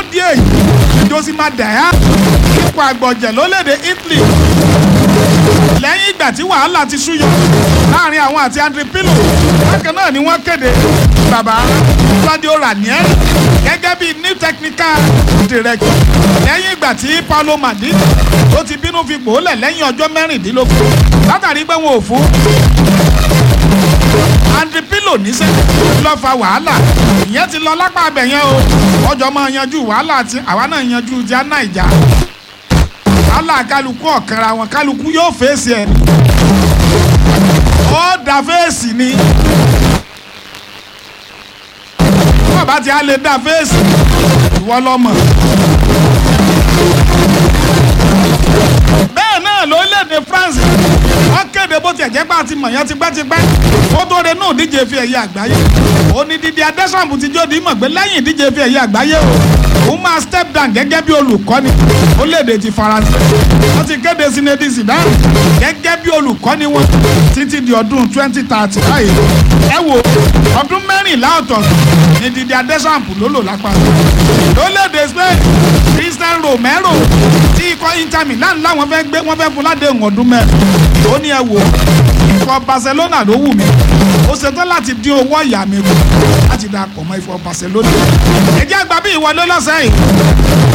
nídìí èyí josima daya ipò àgbọ̀jẹ̀ lólédè Italy lẹ́yìn ìgbà tí wàhálà ti súyọ láàrin àwọn àti André Pirlo bákan náà ni wọ́n kéde bàbá Claudio Ranieri gẹ́gẹ́ bí new technical director lẹ́yìn ìgbà tí Paulo Maldini tó ti bínú fi gbòólẹ̀ lẹ́yìn ọjọ́ mẹ́rìndínlógún látàrí pé wọn ò fún André Pirlo níṣẹ́ ló fa wàhálà ìyẹn ti lọ lápá abẹ yẹn o ọjọ́ máa yanjú wàhálà àti àwa náà yanjú ti anáìjà wàhálà kálukú ọ̀kanra wọn kálukú yóò fèsì ẹ̀ ó da fèsì ni bàbá tí a lè da fèsì ìwọ lọ́mọ. bẹ́ẹ̀ náà lórílẹ̀‐èdè France wọ́n kéde bó tiẹ̀ jẹ́ pé àti mọ̀yán tipẹ́tipẹ́ ó tó de náà díje fi ẹ̀yẹ àgbáyé ó ní dídí adẹ́sàmù ti jó di mọ̀ pé lẹ́yìn díje fi ẹ̀yẹ àgbáyé o òun máa step down gẹ́gẹ́ bí olùkọ́ni orílẹ̀‐èdè ti Faransé wọ́n ti kéde Zinedine Zidane gẹ́gẹ́ bí olùkọ́ni wọn títí di ọdún twenty thirty báyìí ẹ wo ọdún mẹ́rìnlá ọ̀tọ̀ọ̀tọ̀ ní dídí adẹ́sàmù ló lò lápá lórílẹ̀‐èdè Spain Christian Romero tí ikọ̀ Inter Milan láwọn fẹ́ gbé wọ́n fẹ́ fún ládéhùn ọdún mẹ́rin ó ní ẹ wò ikọ̀ Barcelona ló wù mí ó ṣetán láti dín owó ọ̀yà mi kù láti dà pọ̀ mọ́ ikọ̀ Barcelona ẹ jẹ́ àgbà bí ìwọlé lọ́sẹ̀ yìí